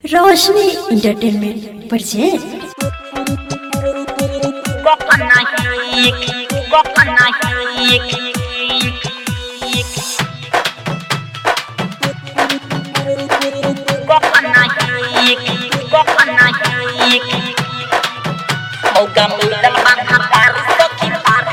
रोशनी entertainment present Kopanahik, Kopanahik, Kopanahik, Kopanahik. Moga mudah menghapar sekitar.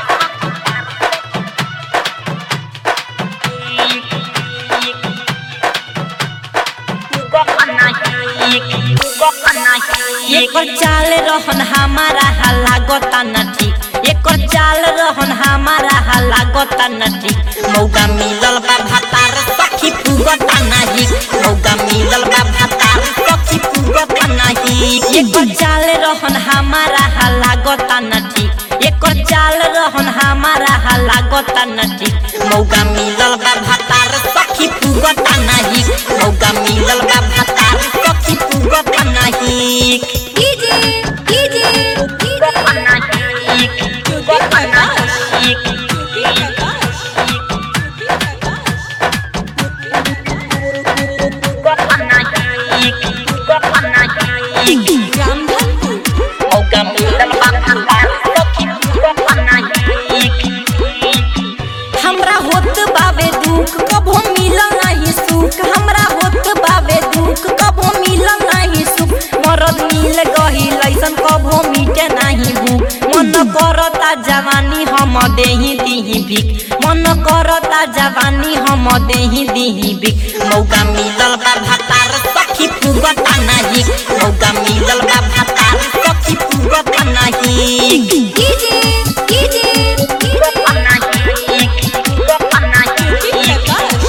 Kopanahik, Kopanahik. एकर चाल रहन हमारा हल्ला गोता न ठीक एकर चाल रहन हमारा हल्ला गोता न ठीक मौका मिलल बा भातार सखी पुगता नाही मौका मिलल बा भातार सखी पुगता नाही एकर चाल रहन हमारा हल्ला गोता न ठीक एकर चाल रहन हमारा हल्ला गोता न ठीक मौका मिलल बा भातार सखी पुगता नाही मौका मिलल बा भातार सखी पुगता नाही Kopanahik, Kopanahik. Kopanahik, Kopanahik. Moga mudah menghapar sekitar. Kopanahik. हमरा होत बाबे दुख कबो मिलल नाही सुख हमरा होत बाबे दुख कबो मिलल नाही सुख मरद मिल गही लैसन कबो मिटे नाही भूख मन करता जवानी हम देही दीही भीख मन करता जवानी हम देही दीही भीख मौका मिलल बा भातार सखी पुगता नाही मौका मिलल बा भातार सखी पुगता नाही Kopanahik, Kopanahik.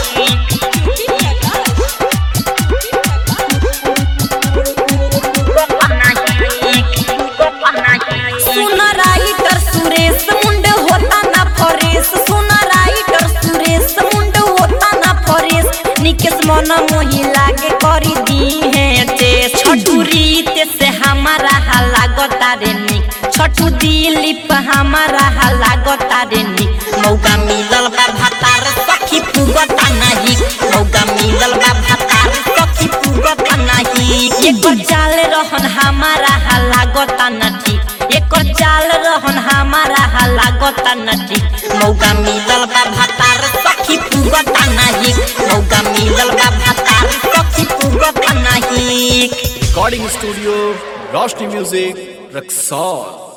Kopanahik, Kopanahik. सुन राइटर सुरेश मुंड होता ना फरेश सुन राइटर सुरेश मुंड होता ना फरेश निकेश मन मोही लागे करी दी है ते छठू रीत से हमारा हल्ला गोता रे निक छठू दिलीप हमारा हल्ला गोता रे निक मौका मिलल बा भातार सखी पुगता नाही मौका मिलल बा भातार सखी पुगता नाही एकर चाल रहन हमारा हल्ला गोता न ठीक एकर चाल रहन हमारा हल्ला गोता न ठीक मौका मिलल बा भातार सखी पुगता नाही मौका मिलल बा भातार सखी पुगता नाही recording studio Roshni music Raxaul